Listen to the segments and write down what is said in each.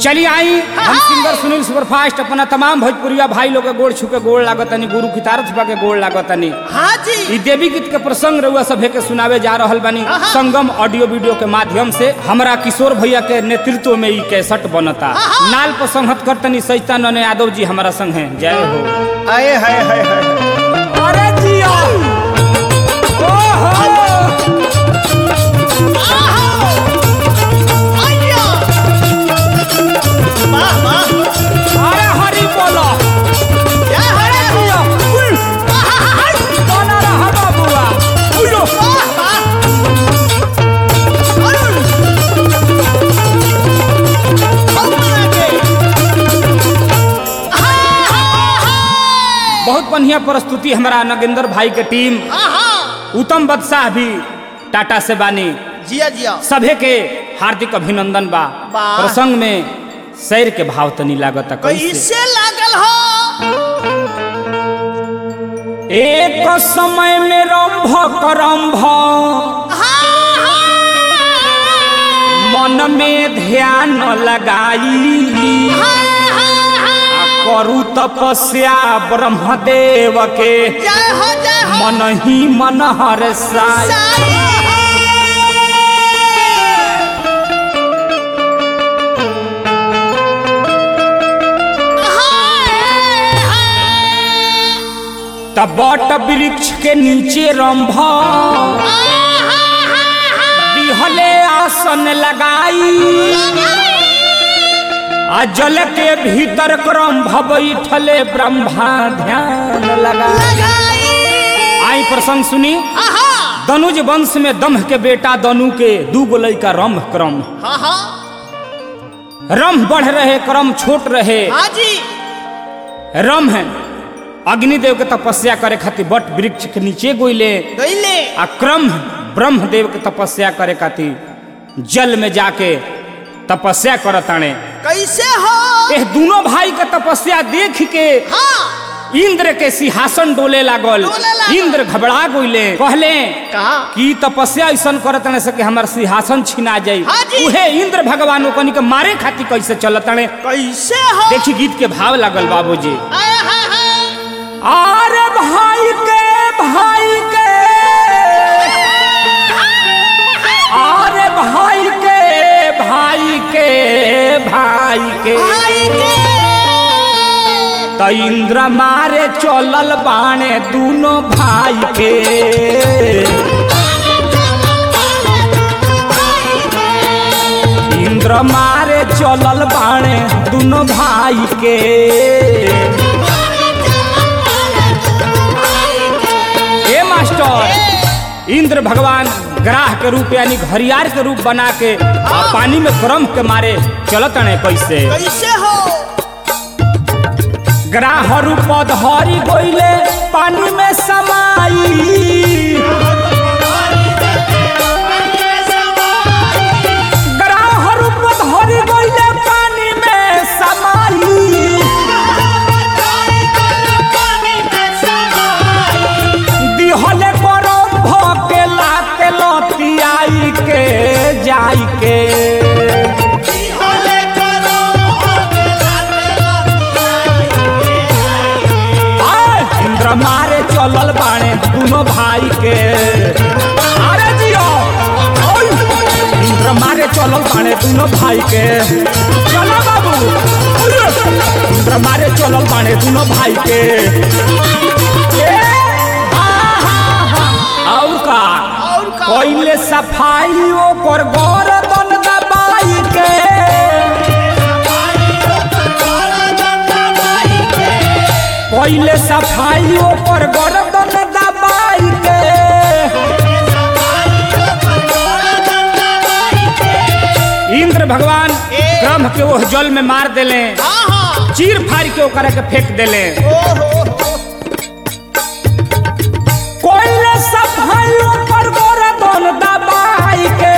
चलिए आई हम singer Sunil superfast अपना तमाम भोजपुरिया भाई लोग के गोड़ छुके गोड़ लागतनी गुरु की तारथ बा के गोड़ लागतनी हाँ जी ई देवी गीत के प्रसंग रउआ सभे के सुनावे जा रहल बानी संगम ऑडियो वीडियो के माध्यम से हमरा किशोर भैया के नेतृत्व में ई कैसेट बनता नाल पर संहत करतनी सैतान यादव जी हमारा संग हैं जय हो आए हाय हाय हाय अरे जिया ओहो वाह वाह अरे हरि बोलो जय हरे जिया उई, बोला रहा बाबुआ उइलो बहुत बढ़िया प्रस्तुति हमारा नगेंद्र भाई के टीम उत्तम बदशाह भी टाटा से बानी जिया जिया सभे के हार्दिक अभिनंदन बा वाह। प्रसंग में शैर के भाव तनी लागत कैसे कैसे लागल हो एक समय में रंभ करंभ मन में ध्यान लगाई आ करू तपस्या ब्रह्मदेव के जय हो जय हो मन ही मन हर साई तब बट वृक्ष के नीचे रंभ दिहले आसन लगाई आ जल के भीतर क्रम बैठले ब्रह्मा ध्यान लगाई आई प्रसंग सुनी दनुज वंश में दम्ह के बेटा दनु के दू गो लड़का रंभ क्रम हाँ हाँ रंभ बढ़ रहे क्रम छोट रहे हाँ जी रम है अग्निदेव के तपस्या करे खातिर बट वृक्ष के नीचे गोइले गईले आ क्रम ब्रह्मदेव के तपस्या करे खातिर जल में जाके तपस्या करताने कैसे हो एह दोनों भाई के तपस्या देख के हाँ इंद्र के सिंहासन डोले लागल डोले लागल। इंद्र घबरा गइले कहले कहा कि तपस्या ऐसन करतने से कि हमार सिंहासन छिना जाई हाँ जी। उहे इंद्र भगवान ओकनी के मारे खातिर कैसे चलतने कैसे हो देखी गीत के भाव लागल बाबूजी आए हाय हाय अरे भाई के भाई के अरे भाई के भाई के भाई के भाई के त इंद्र मारे चलल बाणे दोनों भाई के इंद्र मारे चलल बाणे दोनों भाई के ए मास्टर इंद्र भगवान ग्राह के रूप यानी घरियार के रूप बना के आ पानी में क्रम के मारे चलत ने कैसे कैसे हो ग्राह रूप धरी गइले पानी में समाई ग्राह रूप धरी गइले पानी में समाई दिहले गरम भके लाते लतियाई के जाई के आय, इंद्र मारे चलल बाणे दोनों भाई के अरे जियो ओय, इंद्र मारे चलल बाणे दोनों भाई के चलो बाबू ओये, इंद्र मारे चलल बाणे दोनों भाई के ए, आहा, हा, और का और का पहले सफाई ओकर गर्दन दबाई के पहले सफाई ओकर गर्दन दबाई के इंद्र भगवान क्रम के ओह जल में मार देले हाँ हाँ चीर फाड़ के ओकरा के फेंक देले ओहो पहले सफाई ओकर गर्दन दबाई के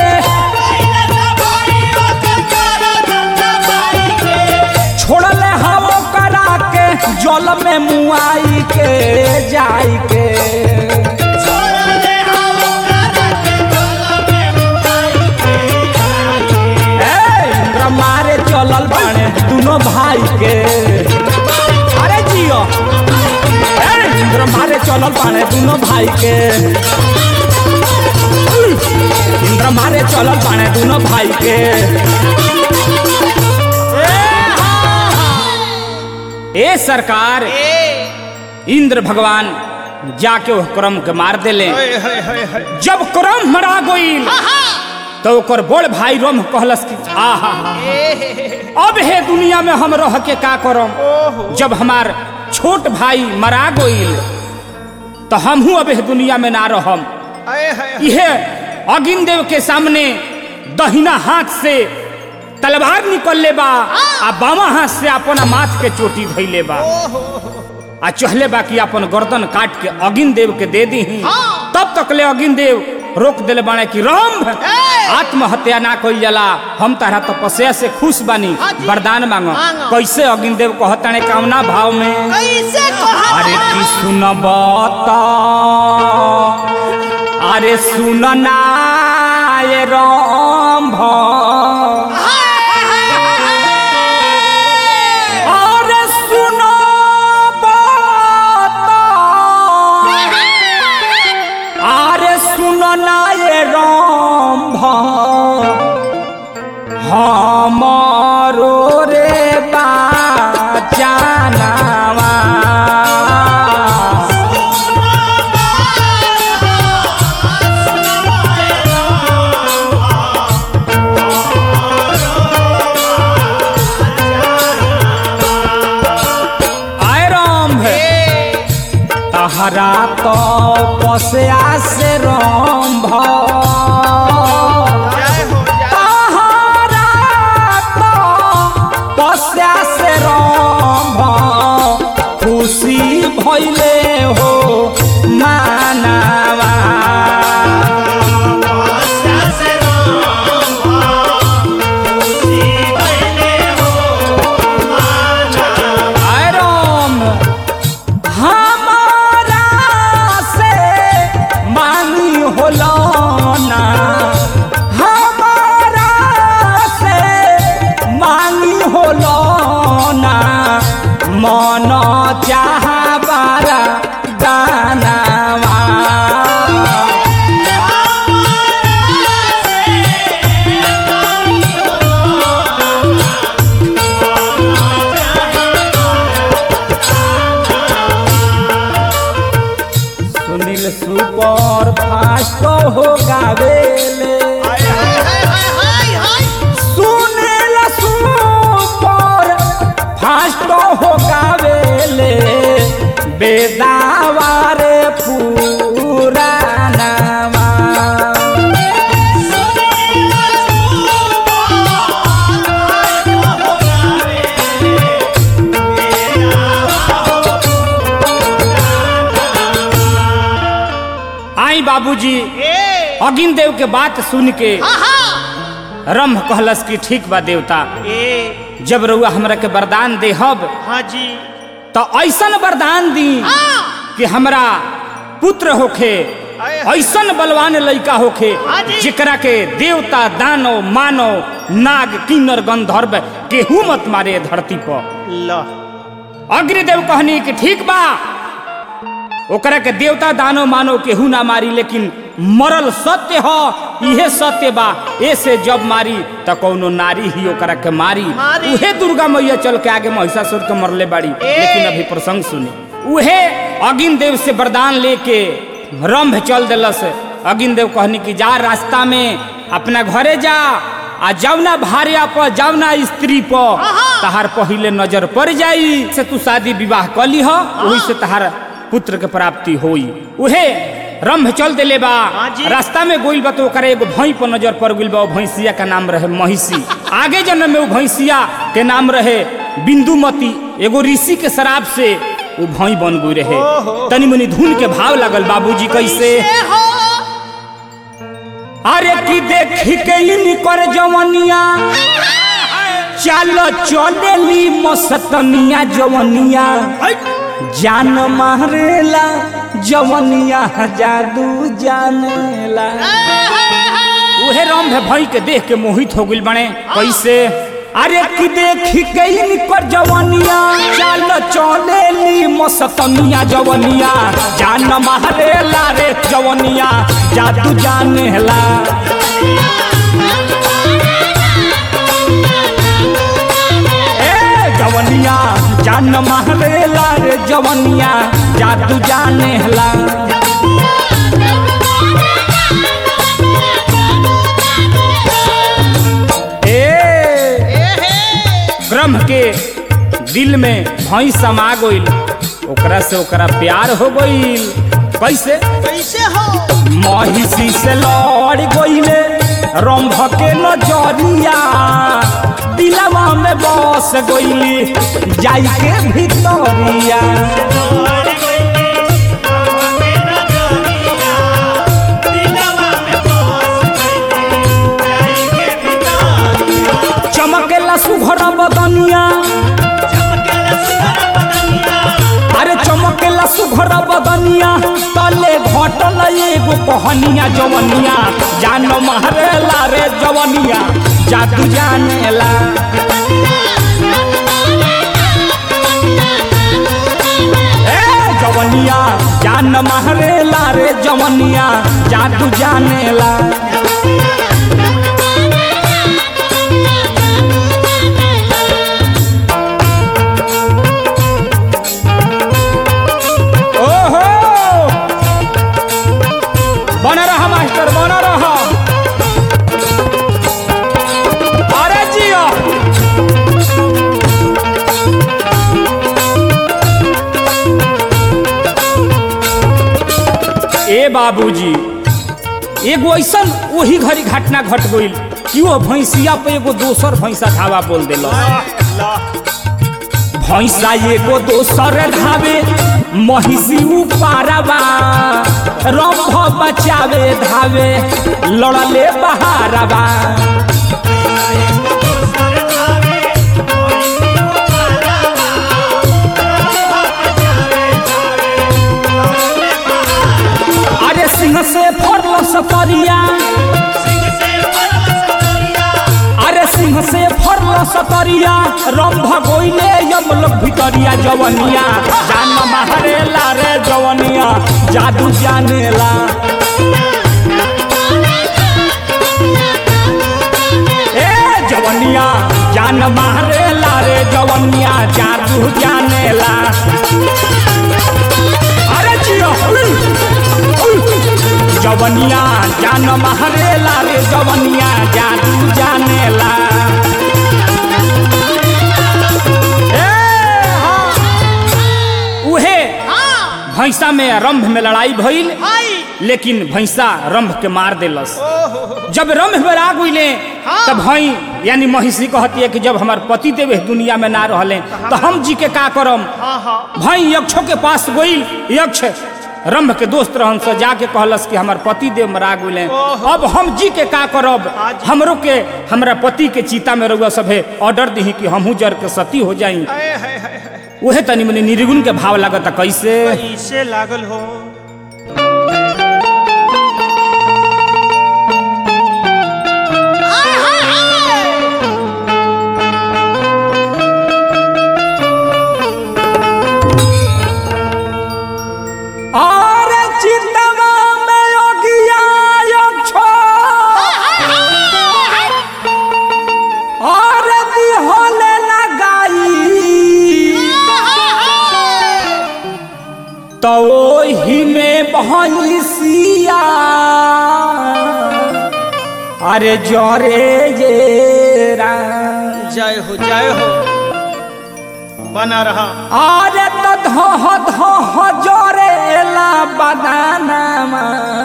छोड़ले हम ओकरा के जल में मुआई के जाई के ए, इंद्र मारे चलल बाणे दोनों भाई के अरे जियो ए, इंद्र मारे चलल बाड़े दोनों भाई के इंद्र मारे चलल बाड़े दोनों भाई के ए सरकार ए इंद्र भगवान जाके वो क्रम के मार देले हाय हाय हाय हाय जब क्रम मरा गईल तो ओकर बड़ भाई रोम कहलस कि आहा अब हे दुनिया में हम रह के का करम ओहो जब हमार छोट भाई मरा गईल तो हमहू अब हे दुनिया में ना रहम हाय हाय यह अगिन देव के सामने दहिना हाथ से तलवार निकलले बा आ बामा हाथ से अपना माथ के चोटी धैले बा आ चहले बा कि अपन गर्दन काट के अगिन देव के दे दी हाँ। तब तक ले अगिन देव रोक दिले बाने कि रंभ ए! आत्महत्या ना कइल जाला हम तारा तपस्या से खुश बानी हाँ जी। वरदान मांगो मांगो। कैसे अगिन देव कहताने कामना भाव में कैसे कहा अरे की सुनब त अरे सुनना ये रंभ अरे सुनब त अरे सुनना ये रंभ हमारो रे बाचानावा आय रंभ तहरा तो पसया से रंभ जय हो जय तहरा तो पसया से रंभ खुशी भइले हो मानवा आय रंभ हमारा से मांगी होलो ना हमारा से मांगी होलो ना मन चाह बारा दानावा सुनील सुपर फास्ट हो गावेले हाय हाय हाय हाय हाय सुनील सुपर फास्ट हो गावेले बेदावारे पुरानावा आई बाबूजी ए अगिन देव के बात सुन के आहा रंभ कहलस कि ठीक बा देवता ए जब रउआ हमरा के वरदान देहब हाँ जी तो ऐसन वरदान दी हाँ कि हमरा पुत्र होखे आए। ऐसन बलवान लड़का होखे हाँ जी। जेकरा के देवता दानव मानव नाग किन्नर गंधर्व केहू मत मारे धरती पर ला अग्निदेव कहनी कि ठीक बा ओकरा के देवता दानव मानव केहू ना मारी लेकिन मरल सत्य हो इहे सत्य बा ऐसे जब मारी त कौनो नारी ही ओकरा के मारी मारी। उहे दुर्गा मैया चल के आगे महिषासुर के मरले बाड़ी लेकिन अभी प्रसंग सुनी उहे अगिन देव से वरदान लेके रंभ चल दिलस अगिन देव कहनी कि जा रास्ता में अपना घरे जा आ जवना भार्या पर जवना स्त्री पर तहार पहिले नजर पड़ जाई से तू शादी विवाह कर ली वही से तहार पुत्र के प्राप्ति होई उहे रंभ चल दिले बा हाँ जी। रास्ता में गोइल बा तो ओकरा एगो भई पर नजर पड़ गइल बा ओ भैंसिया का नाम रहे महिषी आगे जन्म में वो भैंसिया के नाम रहे बिंदुमती एगो ऋषि के शराब से वो भई बन गई रहे ओहो। तनी मनी धुन के भाव लागल बाबूजी कैसे ए हो अरे की देखी के इनकर जवनिया चल चलेली मस्तनिया जवनिया जान मारेला जवनिया जादू जानेला उहे रंभ भई के देख के मोहित हो गइल बने कैसे अरे कि देखी गई कर जवनिया चल चले ली मस्तनिया जवनिया जान मारे ला रे जवनिया जादू जाने ला ए जवनिया जान मारे ला रे जवनिया जादू जाने ला ए ब्रह्म के दिल में भई समा गईल ओकरा से ओकरा प्यार हो गईल कैसे कैसे हो महिषी से लड़ गईले रंभ के नजरिया दिलवा में बस गईली जाई के भितरिया चमकेला सुघर बदनिया अरे चमकेला सुघर बदनिया तले घटल एगो कहनिया जवनिया जान मारेला रे जवनिया जादू जानेला ए जवनिया जान मारेला रे जवनिया जादू जानेला ओहो बना रहा मास्टर बना रहा अरे जियो ए बाबूजी एगो ऐसन वही घड़ी घटना घट गईल कि वो भैंसिया पे एगो दोसर भैंसा धावा बोल दिलक भैंसा एगो दोसर धावे महिषी उपारवा रंभ बचावे धावे लड़ले बहारवा अरे सिंह से फरल सतरिया अरे सिंह से फरल सतरिया रंभ गोइले यम लोग भितरिया जवनिया जान मारेला रे जवनिया जादू जानेला ए जवनिया जान मारेला रे जवनिया जादू जानेला अरे जियो उई, उई। जवनिया जान मारेला रे जवनिया जादू जानेला ए, हाँ। उहे हाँ भैंसा में रंभ में लड़ाई भइल हाय लेकिन भैंसा रंभ के मार देलस ओहो जब रंभ में आ गईले हाँ। तब भई यानी महिषी कहती है कि जब हमार पति देव इस दुनिया में ना रहले तो हम जी के का करम हाँ हाँ भई यक्षों के पास गईल यक्ष रंभ के दोस्त रहन से जाके कहलस कि हमार पति देव मरा गईले ओहो। अब हम जी के का करब हाँ जी। हमरो के हमरा पति के चीता में रहुआ सभे ऑर्डर दी कि हमहू जर के सती हो जाई हाय हाय हाय हाय उहे तनी मनी निर्गुण के भाव लागत कैसे कैसे लागल हो और चितवा में योगिया यक्षो और दिहोले लगाई तो ओही में भैंसिया अरे जरे ये रा जय हो जय हो बना रहा अरे तो धह धह जरेला बदानामा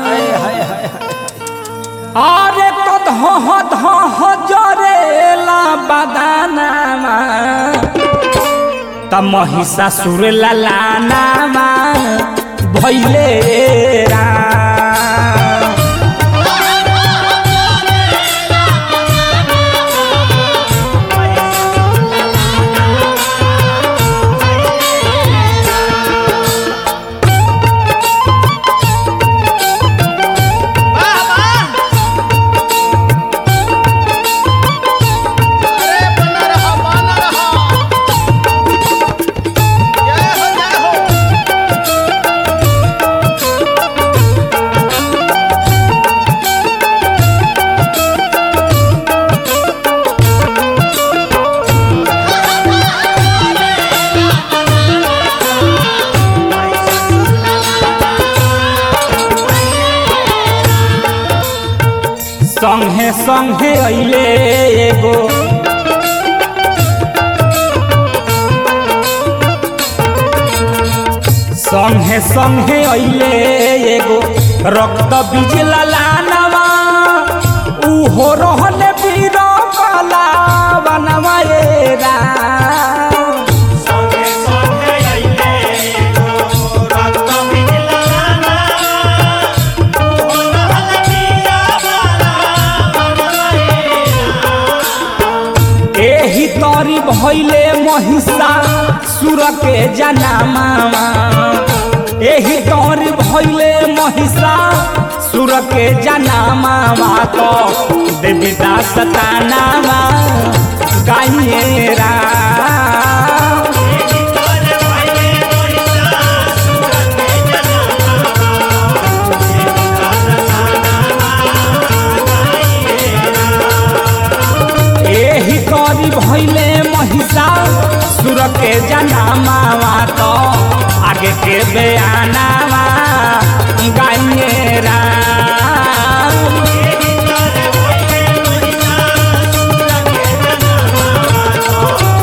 अरे तो धह धह जरेला बदानामा त महिषासुर ललानामा भैले राम वाह वाह अरे बना संगे संगे अइले एगो संगे संगे अइले एगो रक्त बीज लालानवा उहो रहले वीर कला बनवा ए राम संगे संगे अइले एगो रक्त बिजलाना ओ रहल पिया वाला बनवाएला एही तरी भइले महिषा सुर के जनामा एही तरी भइले महिषा सुर के जनामा तो देवी दास तानामा गाइए राम तोर भाइले मोहिता सुरत के जनामा एही तरी भइले महिषा सुर के जनामा तो आगे के बयानामा गाइए राम तोर भाइले मोहिता सुरत के जनामा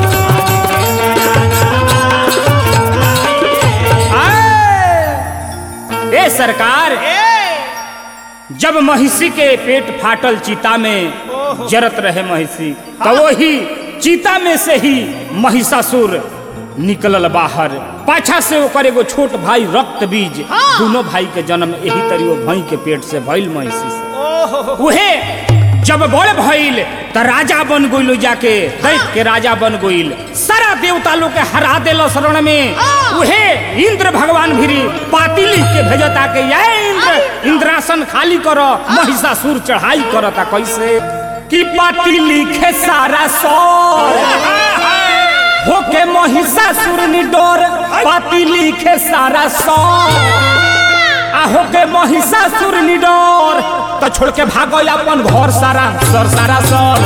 आए! ए सरकार जब महिषी के पेट फाटल चीता में जरत रहे महिषी तो वही चीता में से ही महिषासुर निकलल बाहर पाछा से ओकर एगो छोट भाई रक्त बीज दोनों भाई के जन्म यही तरी वो भाई के पेट से भइल महिषी से उहे जब बड़ भइल त राजा बन गइल जाके दैत के राजा बन गइल सारा देवता लोग के हरा देल शरण में उहे इंद्र भगवान भिरी पाती लिख के भेजता के ये इंद्र इंद्रासन खाली करो महिषासुर चढ़ाई करता कैसे कि पाती लिखे सारा सौर होके महिषासुर निडोर पाती लिखे सारा सौर आहो के महिषासुर निडर तो छोड़ के भागो अपन घर सारा सर सारा सर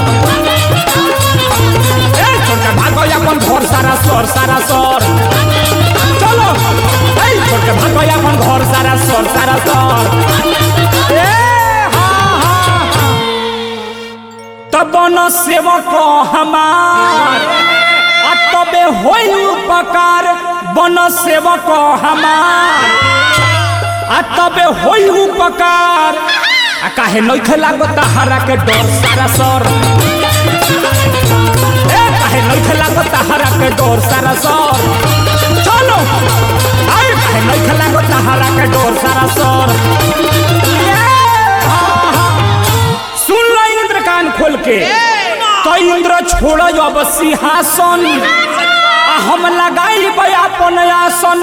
ए, छोड़ के भागो अपन घर सारा सर सारा सर चलो ए, छोड़ के भागो अपन घर सारा सर सारा सर ए, हा, हा, हा। तब न सेवक हमार आ तबे होई उपकार बन सेवक हमार आ तबे होई उपकार आ काहे नइखे लागत हरा के डर सारा सर ए काहे नइखे लागत हरा के डर सारा सर चलो आइ काहे नइखे लागत हरा के डर सारा सर ए, हा, हा। सुन लो इंद्र कान खोल के तो इंद्र छोड़ अब सिंहासन आ हम लगाई अपन आसन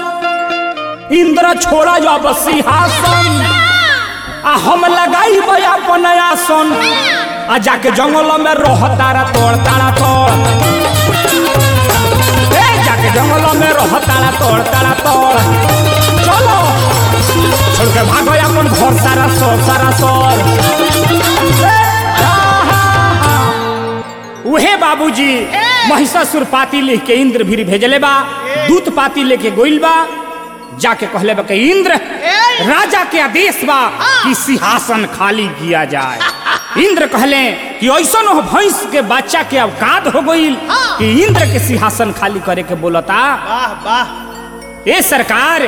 इंद्र छोड़ अब सिंहासन आ हम लगाई अपन आसन आ जाके जंगल में रह तारा तोड़ तारा तोड़ ए जाके जंगल में रह तारा तोड़ तारा तोड़ चलो छोड़ के भागो अपन घर सारा सोर सारा सोर ए, हा, हा, हा। उहे बाबूजी महिषासुर पाती लिख के इंद्र भी भेजले बा दूत पाती लेके गोइल बा जाके कहले बा कि इंद्र राजा के आदेश बा कि सिंहासन खाली किया जाए इंद्र कहले कि ऐसन हो भैंस के बच्चा के अवकाद हो गईल कि इंद्र के सिंहासन खाली करे के बोलता वाह वाह ए सरकार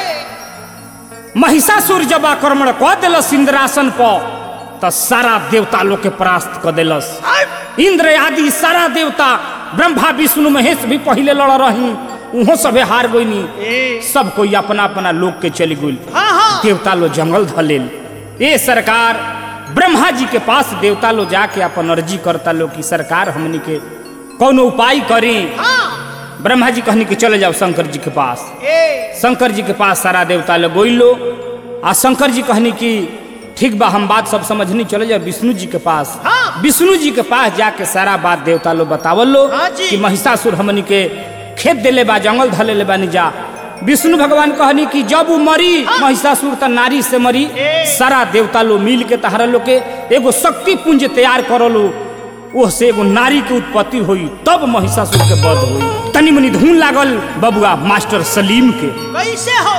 महिषासुर जब आक्रमण क दिलस इंद्रासन पर तो सारा देवता लोग के परास्त क दिलस इंद्र आदि सारा देवता ब्रह्मा विष्णु महेश भी पहले लड़ रही उहो सबे हार गईनी सब कोई अपना अपना लोग के चली गई हाँ हाँ देवता लो जंगल धलेल ए सरकार ब्रह्मा जी के पास देवता लो जाके अपन अर्जी करता लो कि सरकार हमनी के कौन उपाय करी ब्रह्मा जी कहनी कि चले जाओ शंकर जी के पास ए शंकर जी के पास सारा देवता लोग गोइल लो आ शंकर जी कहनी कि ठीक बा हम बात सब समझनी चले जाओ विष्णु जी के पास हाँ। विष्णु जी के पास जाके सारा बात देवता लोग बतावल लो हाँ जी। कि महिषासुर हमनी के खेत देले बा जंगल धले ले बानी जा विष्णु भगवान कहनी कि जब वो मरी महिषासुर त नारी से मरी सारा देवता लोग मिल के तहरा लोग के एगो शक्ति पुंज तैयार करलो ओह से एगो नारी के उत्पत्ति हुई तब महिषासुर के वध हुई तनी मनी धुन लागल बबुआ मास्टर सलीम के कैसे हो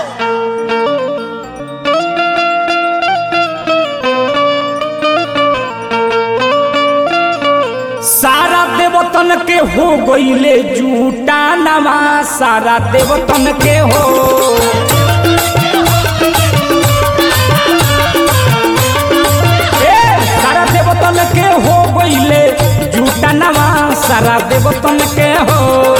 देवतन के हो गईले जूटा नवा सारा देवतन के हो ए, सारा देवतन के हो गईले जूटा नवा सारा देवतन के हो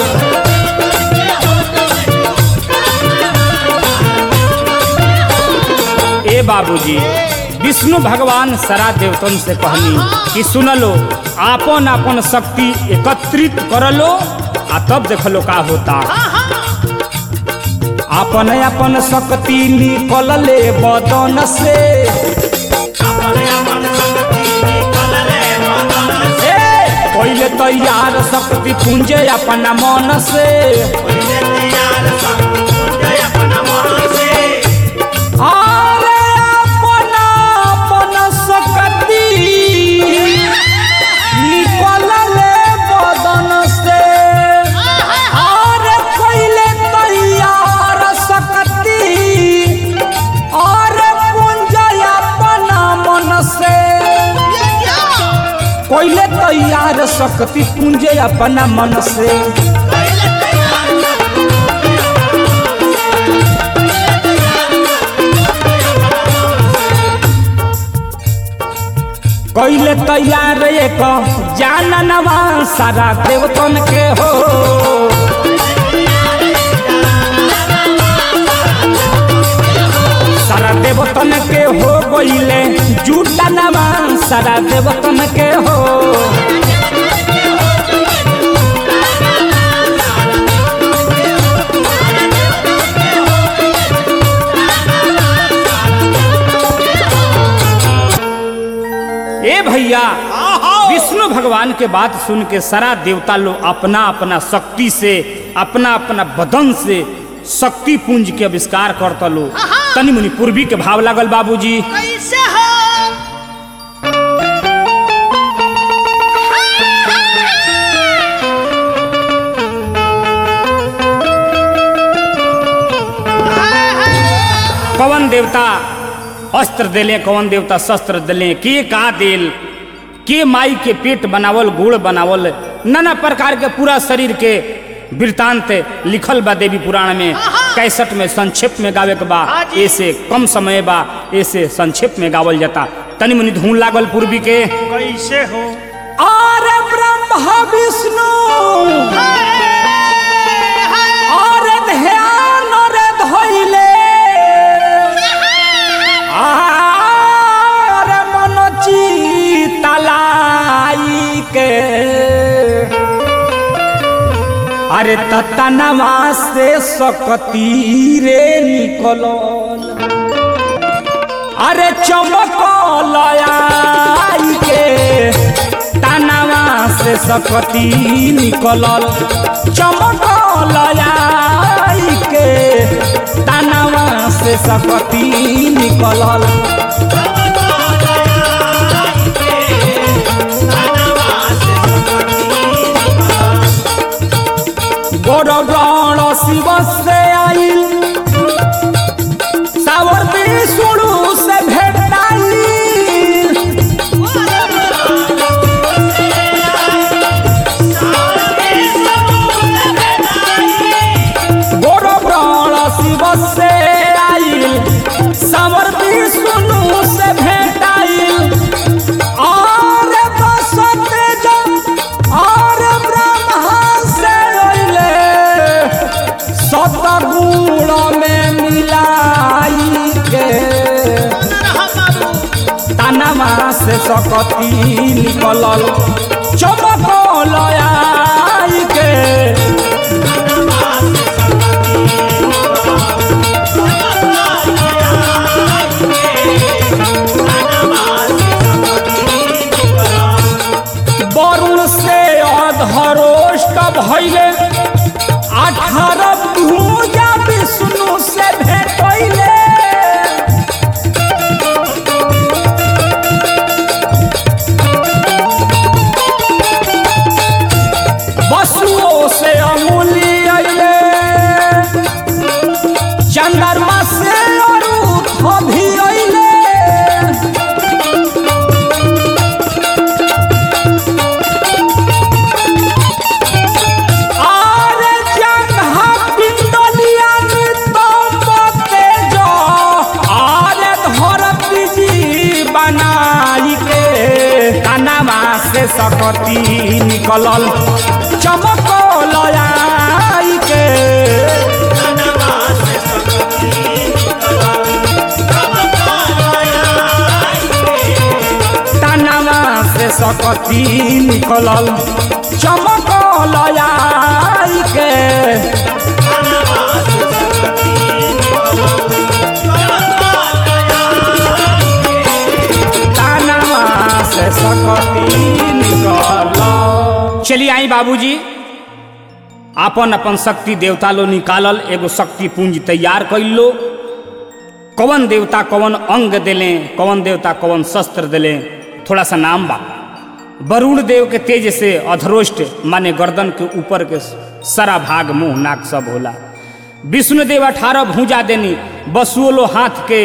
ए बाबूजी विष्णु भगवान सारा देवतन से कहनी कि सुनलो आपन आपन शक्ति एकत्रित करलो आ तब देखलो का होता अपन अपन शक्ति निकल ले बदन से अपने अपन शक्ति निकल रे बदन से ए, पहिले तैयार शक्ति पूंजे अपना मन से पहिले तैयार शक्ति पूजय अपना मन से अरे अपन अपन शक्ति निकल ले बदन से अरे पहिले तैयार शक्ति अरे पूंजे अपना मन से पहिले तैयार शक्ति पूंजे अपना मन से पहिले तैयार शक्ति कैले तैयार एक जाननवा सारा देवतन के हो सारा देवतन के हो गईले जुटनवा सारा देवतन के हो ए भैया विष्णु भगवान के बात सुन के सारा देवता लोग अपना अपना शक्ति से अपना अपना बदन से शक्ति पुंज के आविष्कार करता लो तनि मुनि पूर्वी के भाव लागल बाबूजी कैसे हो कवन देवता अस्त्र दिले कवन देवता शस्त्र दिले के का दिल के माई के पेट बनावल गुड़ बनावल नाना प्रकार के पूरा शरीर के वृतांत लिखल बा देवी पुराण में कैसठ में संक्षेप में गावे के बा ऐसे कम समय बा ऐसे संक्षेप में गावल जाता तनि मुनि धून लागल पूर्वी के कैसे हो और ब्रह्मा विष्णु और ध्यान रे धइले और मन चितलाई के अरे ततनवा से सकती रे निकलल अरे चमकल आई के तनवा से सकती निकलल चमकल आई के तनवा से सकती निकलल गौरवण शिव से आइल सावर विष्णु से भेटाइल गौरवण शिव से आइल सावर विष्णु से भेटाइल और बसत जब और ब्रह्मा से अइले सतगुण में मिलाई के तनवा से सकती निकलल चमकल आई के वरुण से अधरोष्ट भइले अठारह भुजा विष्णु से भेटैले वसुओं से अमूल्य अइले चंद्रमा से अरूप भी अइले सकती निकलल चमकल आई के धनवा से सकती तनवा से सकती निकलल चमकल आई के तनवा से सकती निकलल चलिए आई बाबूजी अपन अपन शक्ति देवता लो निकालल एगो शक्ति पुंज तैयार कैल लो कौन देवता कौन अंग दिले कौन देवता कौन शस्त्र दिले थोड़ा सा नाम बा वरुण देव के तेज से अधरोष्ट माने गर्दन के ऊपर के सारा भाग मुंह नाक सब होला विष्णु देव अठारह भूजा देनी बसुओलो हाथ के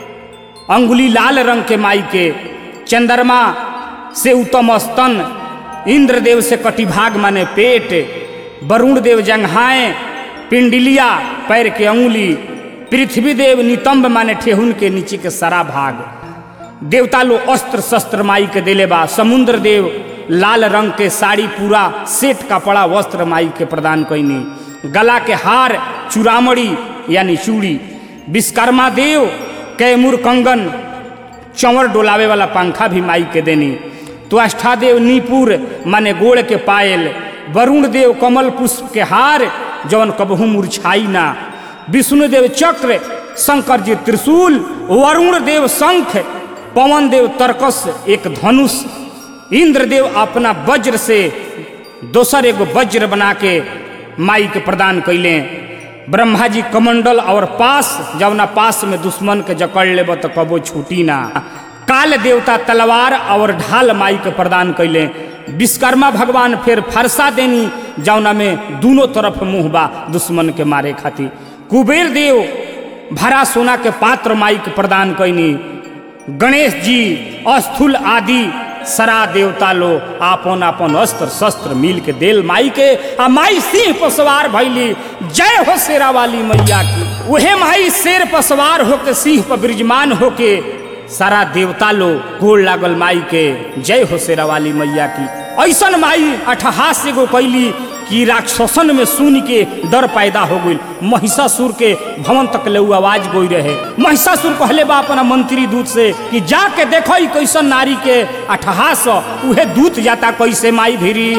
अंगुली लाल रंग के माई के चंद्रमा से उत्तम स्तन इंद्रदेव से कटिभाग माने पेट वरुण देव जंघाएं पिंडलिया पैर के अंगुली पृथ्वी देव नितंब माने ठेहुन के नीचे के सारा भाग देवता लो अस्त्र शस्त्र माई के दिले बा समुद्र देव लाल रंग के साड़ी पूरा सेट कपड़ा वस्त्र माई के प्रदान कैनी गला के हार चूड़ामणि यानी चूड़ी विश्वकर्मा देव कैमूर कंगन चंवर डोलावे वाला पंखा भी माई के देनी तो अष्टादेव नीपुर माने गोड़ के पायल वरुण देव कमल पुष्प के हार जवन कबहू मुरझाई ना विष्णुदेव चक्र शंकर जी त्रिशूल वरुण देव शंख पवन देव तर्कस एक धनुष इंद्रदेव अपना वज्र से दोसर एगो वज्र बना के माई के प्रदान कैले ब्रह्मा जी कमंडल और पास जवना पास में दुश्मन के जकड़ लेब तो कबो छूटी ना काल देवता तलवार और ढाल माई के प्रदान कैले विश्वकर्मा भगवान फिर फरसा देनी जौना में दोनों तरफ मुंह बा दुश्मन के मारे खातिर कुबेर देव भरा सोना के पात्र माई के प्रदान कैनी गणेश जी अस्थूल आदि सरा देवता लो आपन आपन अस्त्र शस्त्र मिल के देल माई के आ माई सिंह पर सवार भैली जय हो शेरा वाली मैया की उहे माई शेर पर सवार होके सिंह पर विराजमान होके सारा देवता लो गोड़ लागल माई के जय हो शेरा वाली मैया की ऐसन माई अठहास एगो कैली कि राक्षसन में सुन के डर पैदा हो गई महिषासुर के भवन तक ले उ आवाज गोई रहे महिषासुर कहले बा अपना मंत्री दूत से कि जाके देखो ई कैसन नारी के अठहास उहे दूत जाता कैसे माई भिरी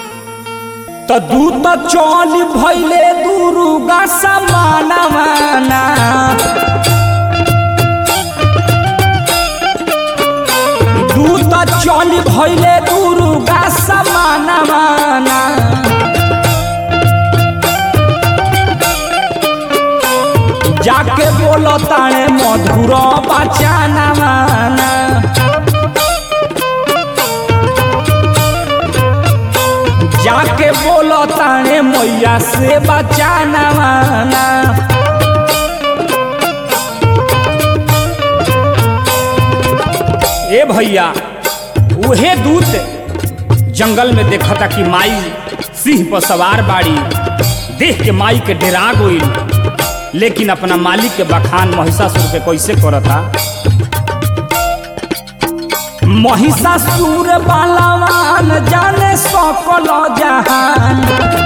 तो दूत चल भैले दुर्गा समानवाना दूत चल भैले दुर्गा समानवाना जाके बोलो ताणे मधुर बचाना जाके बोलो ताणे मैया से बचाना ए भैया उहे दूत जंगल में देखा था कि माई सिंह पर सवार बाड़ी देख के माई के डेरा गई लेकिन अपना मालिक के बखान महिषासुर के कैसे करता महिषासुर बालावान जाने सकल जहान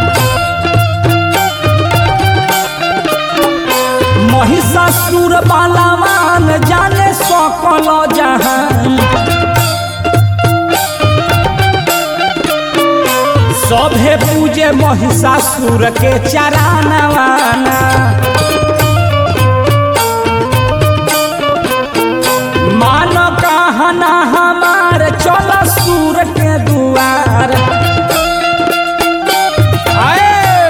महिषासुर बालावान जाने सकल जहान सभे पूजे महिषासुर के चरानवाना मान कहना हमार चल सूर के दुआर आए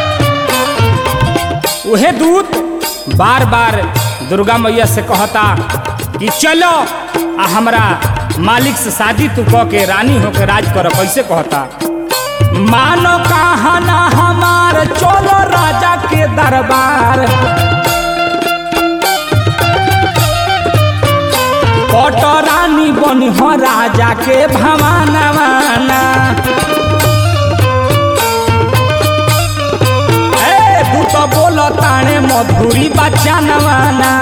उहे दूत बार बार दुर्गा मैया से कहता कि चलो आ हमरा मालिक से शादी तू कह के रानी होके राज कर कैसे कहता मानो कहना हमार चलो राजा के दरबार पट रानी बनी हो राजा के भवानवाना ए तू तो बोलो ताने मधुरी बच्चा नवाना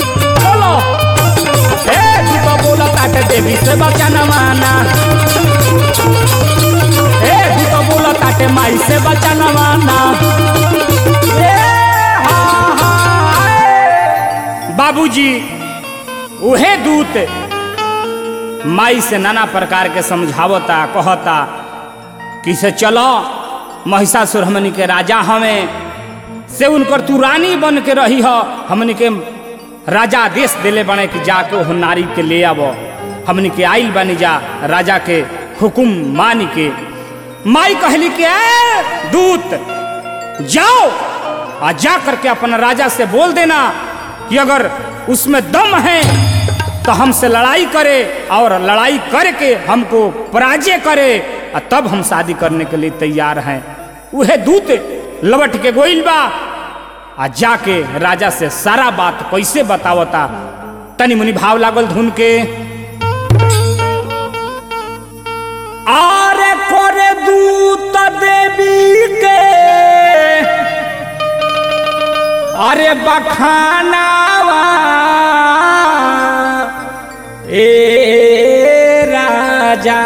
बोलो ए तू तो बोलो ताटे देवी से बच्चा नवाना ए तू तो बोला ताटे माई से बचाना ना ए हा हा ए। बाबूजी उहे दूत माई से नाना प्रकार के समझावता कहता कि से चलो महिषासुर हमनी के राजा हमें से उनकर तू रानी बन के रही हो हमनी के राजा आदेश दिले बने कि जाके वो नारी के ले आवो हमनी के आइल बनी जा राजा के हुकुम मान के माई कहली कि ए दूत जाओ आ जा करके अपना राजा से बोल देना कि अगर उसमें दम है तो हमसे लड़ाई करे और लड़ाई करके हमको पराजय करे और तब हम शादी करने के लिए तैयार हैं वह दूत लवट के गोइल बा आ जाके राजा से सारा बात कैसे बतावता तनी मुनि भाव लागल धुन के आरे करे दूत देवी के अरे बखानावा ए राजा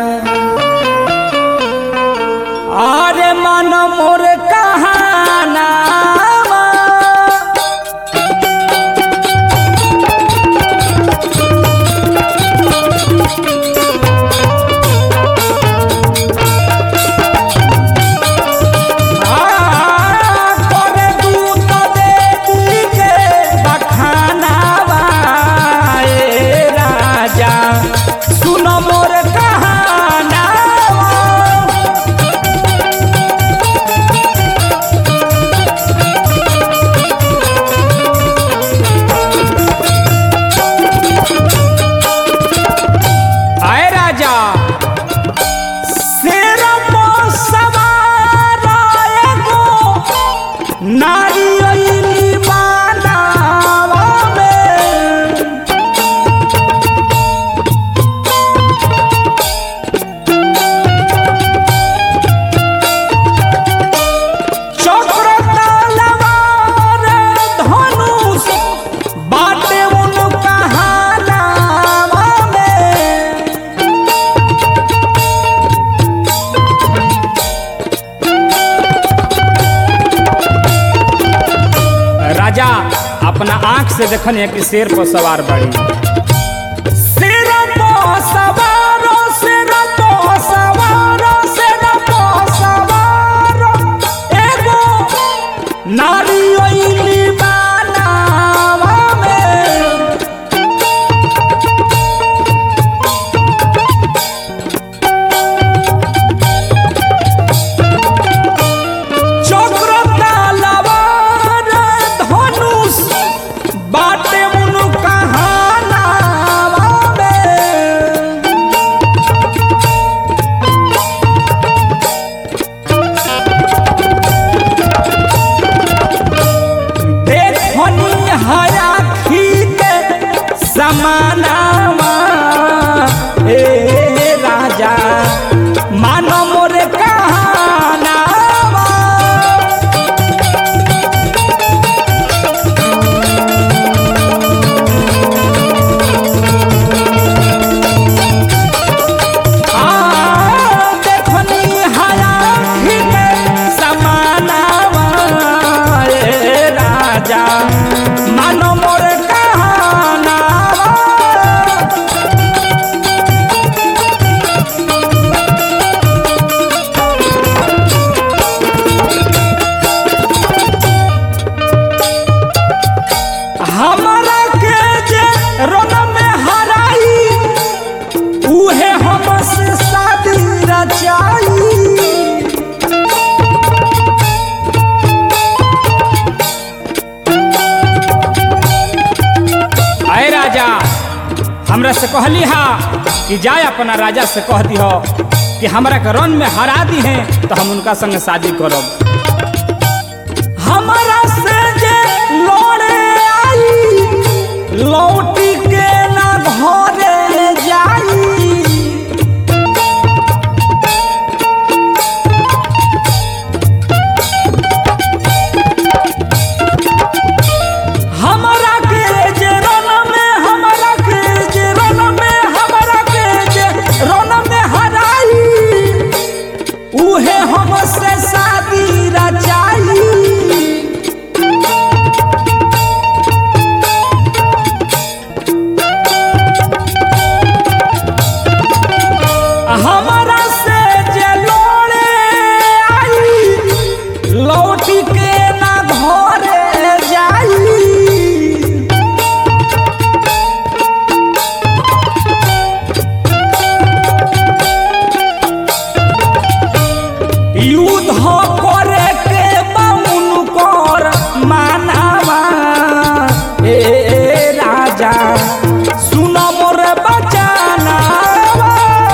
अरे मन मोर कहानावा करे दूत देवी के बखानावा ए राजा सुन मोर कहानावा आए राजा शेर पर सवार एगो नारी अइली बानावा में चक्र तलवार धनुष बाटे उनका हानावा में राजा अपना आंख से देखन है कि शेर पर सवार बड़ी शेर पर सवारो शेर पर सवारो शेर पर सवारो एगो नारी ओइली बानावा में चक्र तलवार धनुष बाटे मुनु कहानावा में देखनी हया खीते समानावा ए राजा मानो मोरे कहानावा आ देखनी हया खीते समानावा ए राजा मानो मोरे कहानावा हमरा के जे रोन में हराई उहे हमसे शादी रचाई अय राजा हमरा से कहली हा कि जाए अपना राजा से कह दी कि हमरा के रन में हरा दी है तो हम उनका संग शादी करब हमरा से जे लड़े आई लौटी के ना घरे जाई हमरा के जे रन में हमरा के जे रन में हमरा के जे रन में हराई लौट के ना घरे जाई युद्ध करे के बाउन कर मानावा ए राजा सुन मोर बचानावा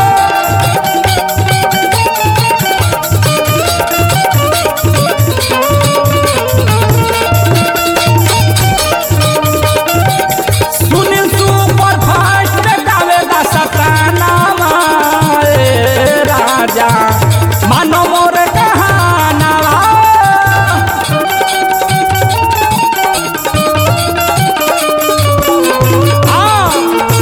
सुनील सुपर फास्ट गावेगा सतानावा ए राजा मानो मोर कहानावा आ,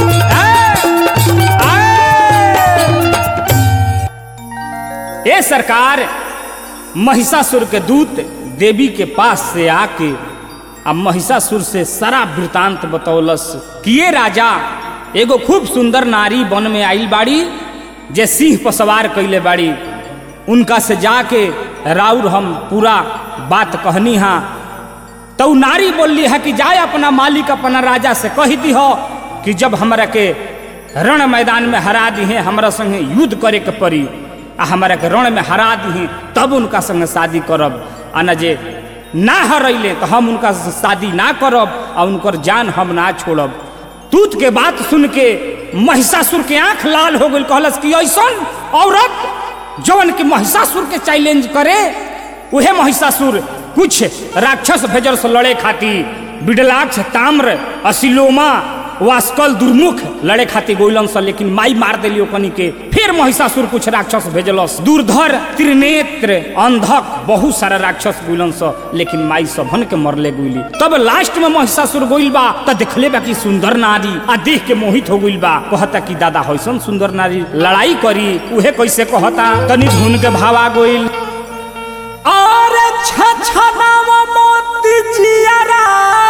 ए, ए। ए सरकार महिषासुर के दूत देवी के पास से आके अब महिषासुर से सारा वृतांत बतौलस कि ये राजा एगो खूब सुंदर नारी वन में आइल बाड़ी जे सिंह पर सवार कैले बाड़ी उनका से जाके राउर हम पूरा बात कहनी हाँ तो उ नारी बोलली है कि जाए अपना मालिक अपना राजा से कह दी हो कि जब हमरा के रण मैदान में हरा दी है हमरा संगे युद्ध करे के पड़ी आ हमरा के रण में हरा दी है तब उनका संगे शादी करब आ न जे ना हरैले तो हम उनका से शादी ना करब आ उनकर जान हम ना छोड़ब दूत के बात सुन के महिषासुर के आंख लाल हो गई कहलस कि ऐसन औरत जवन के महिषासुर के चैलेंज करे उहे महिषासुर कुछ राक्षस भेजल से लड़े खातिर बिडलाक्ष ताम्र असिलोमा वास्कल दुर्मुख लड़े खातिर गोइलन से लेकिन माई मार देलियो कनी के फिर महिषासुर कुछ राक्षस भेजलस दुर्धर त्रिनेत्र अंधक बहुत सारा राक्षस गोइलन से लेकिन माई सबन के मरले गोइली तब लास्ट में महिषासुर गोइल बा त देखले बा कि सुंदर नारी आ देख के मोहित हो गइल बा कहता कि दादा होइसन सुंदर नारी लड़ाई करी उहे कैसे कहता तनी धुन के भावा गोइल और छछनाव मोती जियारा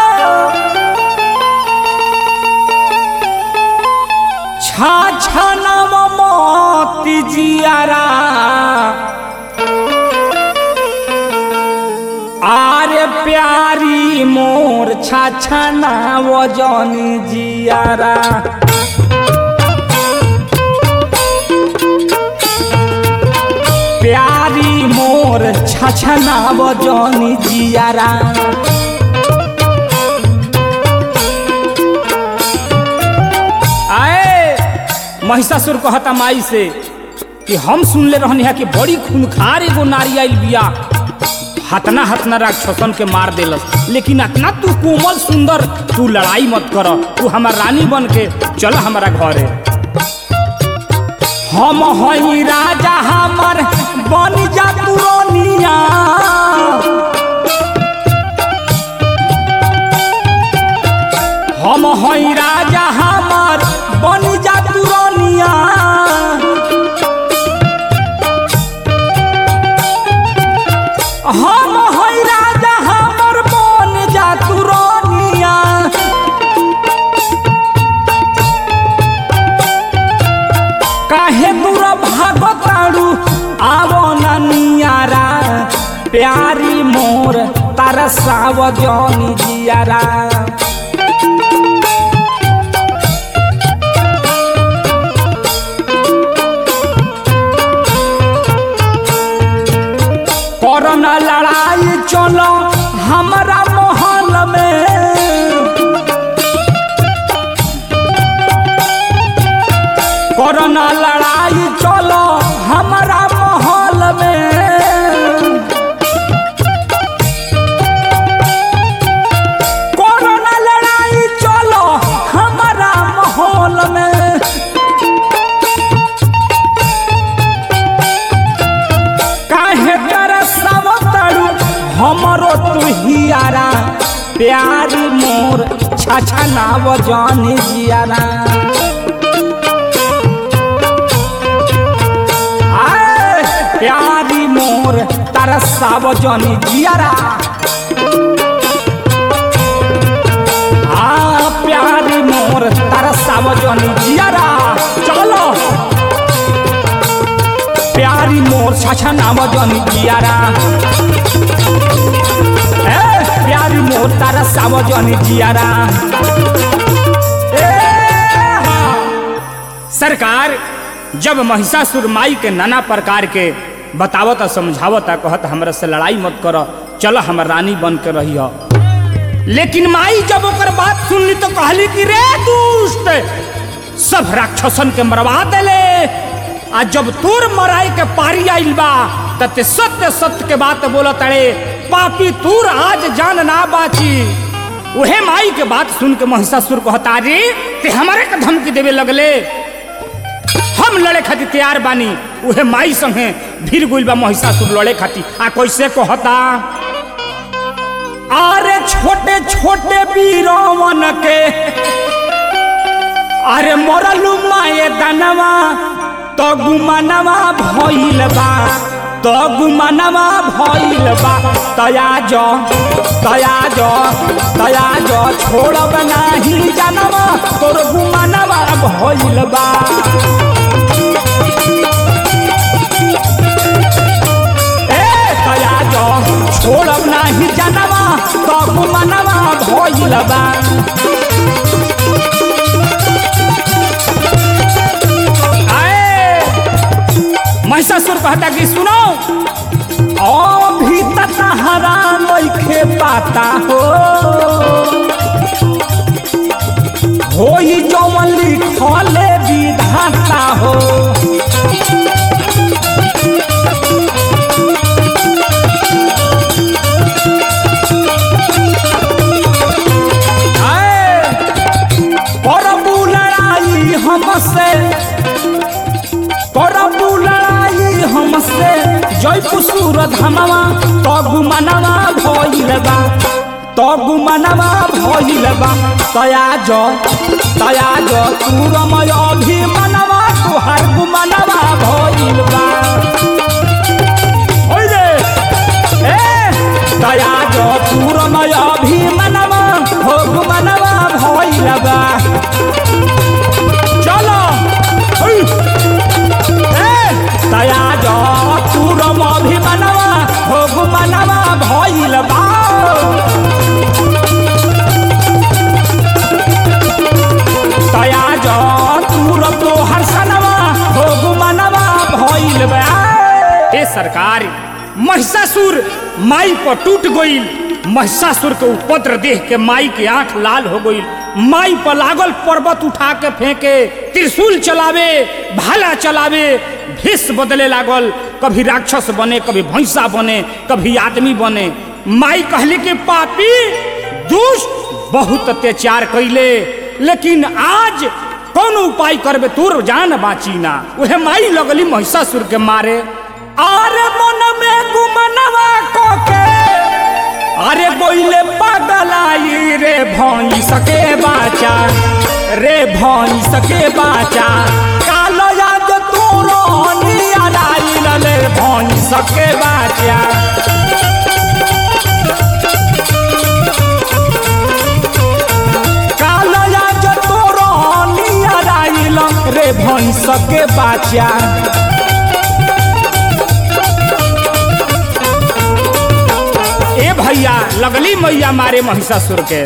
छछनाव मोती जियारा आरे प्यारी मोर छछनाव जनी जियारा प्यारी मोर छछनाव जनी जियारा आए महिषासुर कहता माई से कि हम सुनले रहनी है कि बड़ी खूनखार एगो नारी आइल बिया हतना हतना राक्षसन के मार देलस लेकिन अतना तू कोमल सुंदर तू लड़ाई मत कर तू हमार रानी बन के चल हमारा घरे हम हई राजा हमर बन जा तू रानिया हम हई राजा हमर बन जा तू रानिया हम हई राजा हमर बन जा तू रानिया काहे दूर भागताड़ू आवो नियारा प्यारी मोर तारा साव जनी जियारा कोरोना लड़ाई चलो हमारा मोहल में कोरोना लड़ाई चलो हमारा माहौल में कोरोना लड़ाई चलो हमारा माहौल में काहे तरसव तड़ू हमरो तू हियारा प्यारी मोर छछा नाव जानी जियारा आए, प्यारी मोर तारा सावजनी जियारा आ प्यारी मोर तारा सावजनी जियारा चलो प्यारी मोर छछा नावजनी जियारा मोर तारा सावजनी जियारा ए हाँ। सरकार जब महिषासुर माई के नाना प्रकार के बतावता समझावता कहत हमरा से लड़ाई मत कर चल हमर रानी बन के रही लेकिन माई जब ओकर बात सुनली तो कहली कि रे दुष्ट सब राक्षसन के मरवा देले आ जब तोर मराई के पारी आइल बा त ते सत्य सत्य के बात बोलत अड़े पापी तूर आज जान ना बाची उहे माई के बात सुन के महिषासुर कहता रे ते हमारे के धमकी देवे लगले हम लड़े खातिर तैयार बानी उहे माई संगे भीड़ गुल बा महिषासुर लड़े खातिर आ कैसे कहता अरे छोटे छोटे वीरवन के अरे मरलू माए दनवा तो गुमनवा भइल बा तो गुमनवा भइल बा तया जो तया जो तया जो छोड़ब नाही जानवा तोर गुमनवा भइल बा ए तया जो छोड़ब नाही जानवा तो गुमनवा भइल बा आए महिषासुर कहता कि सुनो अभी तहरा लइखे पाता हो होई जौन लिखले विधाता हो आए, करबू लड़ाई हमसे करबू लड़ाई हमसे जयपु सूरत हमवा तो गुमनवा भइल बा तो गुमनवा भइल बा तया जो तया जो तूरमय अभिमनवा तुहार गुमनवा भइल बा ओइले ए तया जो तूरमय अभिमनवा हो गुमनवा भइल बा चलो ओइ तया जो तूरम अभिमनवा हो मनवा भइल बा तया जो तूरम तोहर सनवा हो मनवा भइल बा ए सरकार महिषासुर माई पर टूट गईल महिषासुर के उपद्र देख के माई के आंख लाल हो गईल माई पर लागल पर्वत उठा के फेंके त्रिशूल चलावे भाला चलावे भेष बदले लागल कभी राक्षस बने कभी भैंसा बने कभी आदमी बने माई कहली कि पापी दुष्ट बहुत अत्याचार कैले लेकिन आज कौन उपाय करबे तोर जान बाची ना उहे माई लगली महिषासुर के मारे आरे मन में गुमनवा को के अरे बोइले पगलाई रे भई सके बाचा रे भई सके बाचा कालो याद तोरो नियाराई रे भई सके बाचा कालो याद तोरो नियाराई रे भई सके बाचा ए भैया लगली मैया मारे महिषासुर के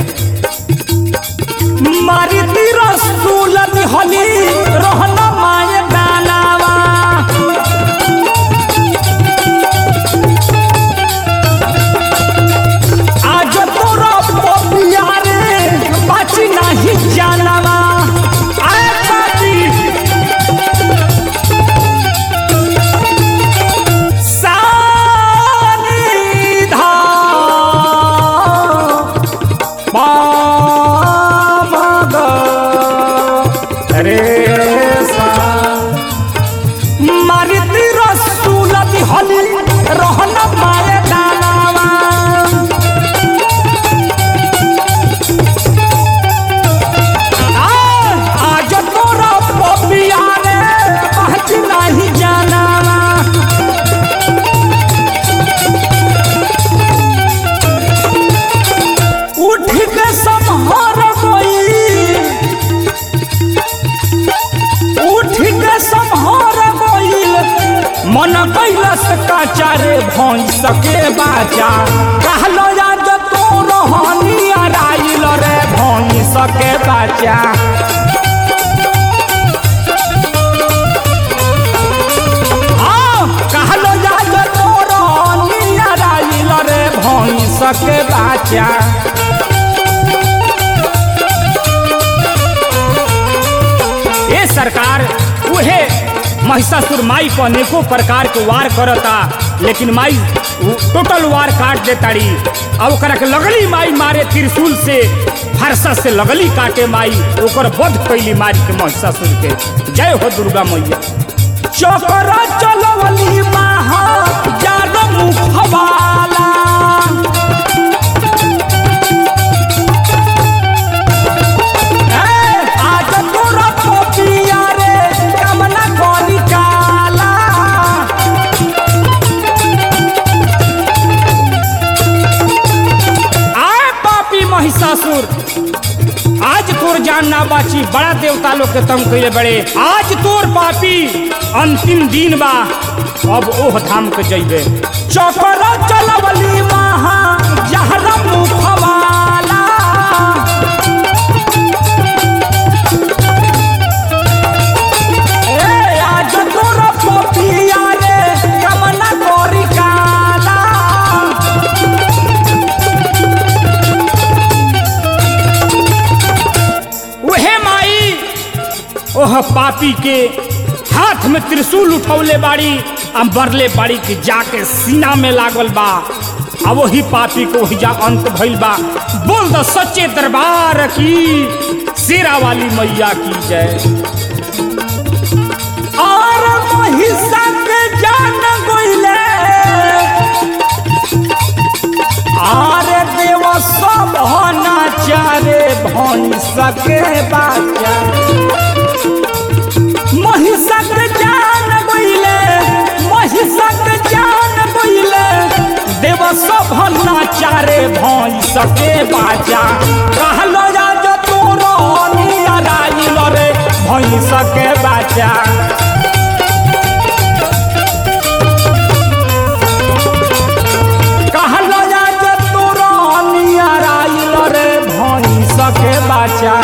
मारी रसूल हली रहन माए दानावा आज तोरा पपिया रे बाची नहीं जानवा आए बाची सानिधा पामग रे सा मारिती रसूलती हली रहन माए दानावा आ, आज तोरा पपिया रे बाच नहीं जानावा उठ के संहार गई उठ के संहार गई मन कैलस काचा रे भई सके बाचा कहलो आज तो रहनी बाचा हाँ, कहलो जाए तोरो नियराइल रे भैंस के बाचा ए सरकार उहे महिषासुर माई पर अनेको प्रकार के वार करता लेकिन माई उ- टोटल वार काट देताड़ी और ओकरा के लगली माई मारे त्रिशूल से फरसा से लगली काटे माई ओकर वध कैली मारी के महिषासुर के जय हो दुर्गा मैया चौकरा चलवली महा जानो मुखवाला ए, आज तोरा पोपिया रे कमला गोली काला आए पापी महिषासुर आज तोर जान ना बाची बड़ा देवता लोग के तम कइले बड़े आज तोर पापी अंतिम दिन बा अब ओह धाम के जइबे चौकरा चलवली महा जहरा मुखवाला ए आज तोर पोपिया रे कमला गोरी काला उहे माई ओह पापी के हाथ में त्रिशूल उठौले बाड़ी आ बरले बाड़ी के जाके सीना में लागल बा आ वही पापी को जा अंत भइल बा बोल दो सच्चे दरबार की शेरा वाली मैया की जय और महिषा के जान गइले आरे देव सब नाचारे भैंसा के बाचा महिषा के जान गइले महिषा के जान गइले देव सब नाचारे भैंसा के बाचा कहलो जा जो तोरो नियराइल रे भैंसा के बाचा कहलो जा जे तोरो नियराइल रे भैंस के बाचा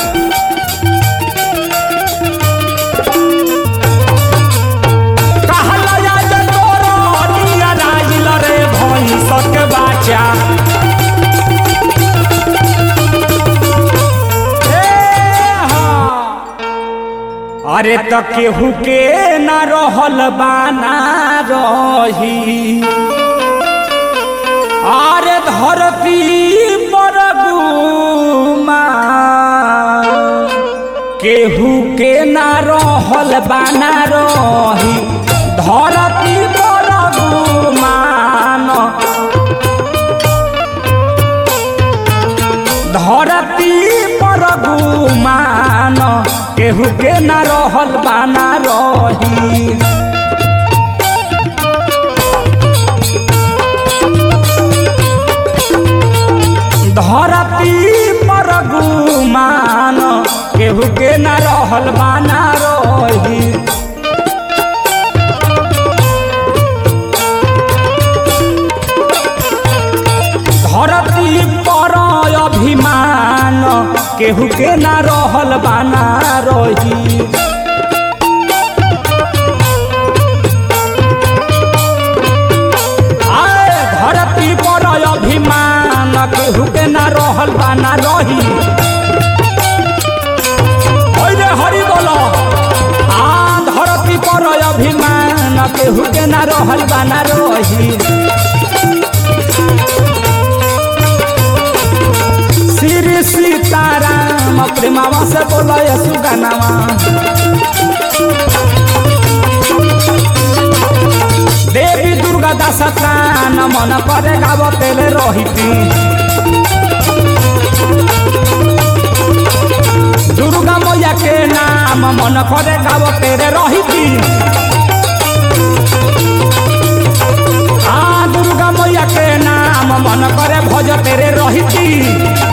कहलो जा जे तोरो नियराइल रे भैंस के बाचा ए हाँ। अरे त केहू के ना रहल बाना रही आरे धरती पर गुमा केहू के ना रहल बाना रही धरती पर गुमान धरती पर गुमान केहू के ना रहल बाना रही धरती पर गुमान केहू के न रहल बाना रही धरती पर अभिमान केहू के न रहल बाना रही आए धरती पर अभिमान केहू के ना रहल बाना रही ओइ रे हरि बोलो आ धरती पर अभिमान केहू के ना रहल बाना रही श्री सीताराम प्रेमावा से बोलो यसु गानावा देवी दुर्गा दास त्राण मन करे गावतेले रहिती दुर्गा मैया के नाम मन करे गावतेरे रहिती आ दुर्गा मैया के नाम मन करे भजतेरे रहिती